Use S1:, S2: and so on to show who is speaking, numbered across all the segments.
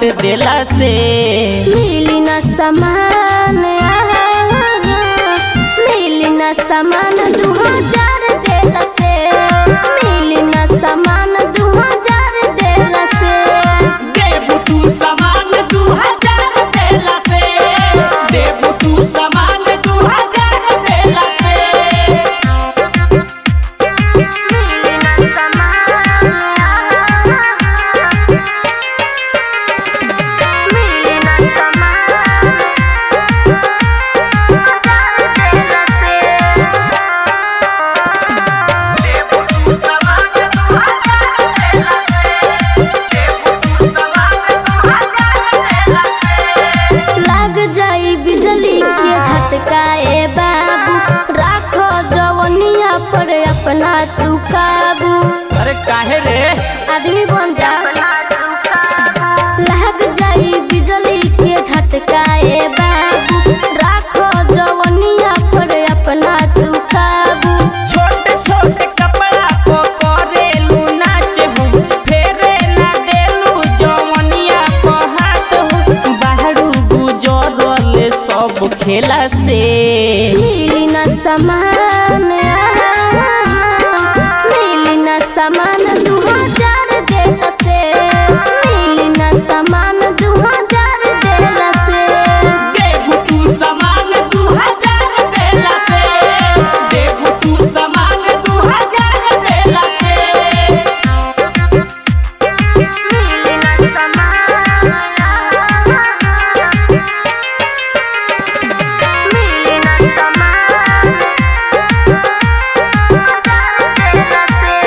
S1: बांट देला से
S2: मिली न समान मिली न समान दू हजार देल से मिली न समान दू हजार देल से
S1: देबू तू सामान दू हजार देला से देबू तू सामान दू हजार देला से
S2: मिली न समान मिली न समान हजार देल से लाग जाई बिजली के झटका ए बाबू राखो जवनिया पर अपना तू काबू
S1: अरे काहे रे
S2: आदमी बन जा लाग जाई बिजली के झटका ए बाबू राखो जवनिया पर अपना तू काबू
S1: छोटे छोटे कपड़ा को करेलू नाच हूँ फेरे ना देलू जवनिया को हाथ हूँ बाहरू गुजरल सब खेला से
S2: मिली न समान मिली न समान दू हजार देल से मिली न समान दू हजार देल से
S1: देबू तू सामान दू हजार देला से देबू तू सामान दू हजार देला से
S2: मिली न समान मिली न समान हजार देल से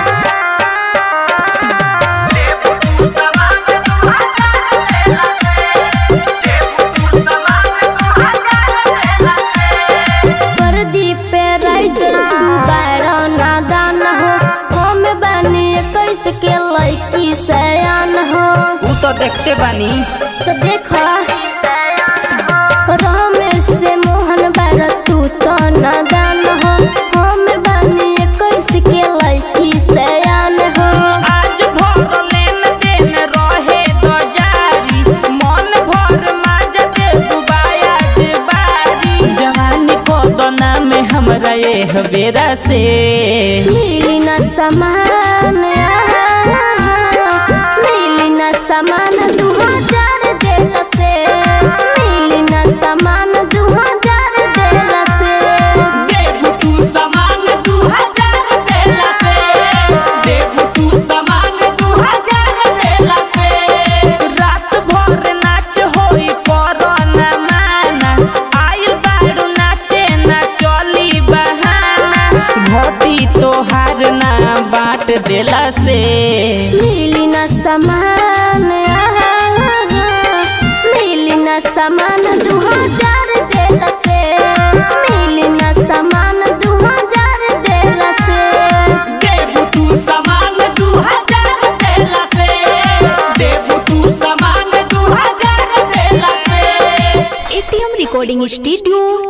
S2: प्रदीप पे राइटर तू बारह नादान हो हम बनी इक्कीस के लड़की सयान हो
S1: ऊ तो देखते बानी
S2: तो देखो रमेश से मोहन बार तू तो नादान हो हम बनी इक्कीस के लड़की सयान हो
S1: आज भर लेन देन रहे दो जारी मन भर माज दे दुबाया जे बारी जवानी को दोना में हमरा ये बेरा से
S2: मिली न समान मिली न समान दू हजार देल से मिली न समान दू हजार देल से
S1: देबू तू सामान दू हजार देला से देबू तू सामान दू हजार देला से रात भर नाच होई कोरोना माना आइल बारू नाचे ना चली बहाना घोटी तोहार ना बांट देला से
S2: मिली न समान मिली न समान दू हजार देल से मिली न समान दू हजार देल से
S1: देबू तू सामान दू हजार देला से देबू तू सामान दू हजार देला से
S3: एटीएम रिकॉर्डिंग स्टूडियो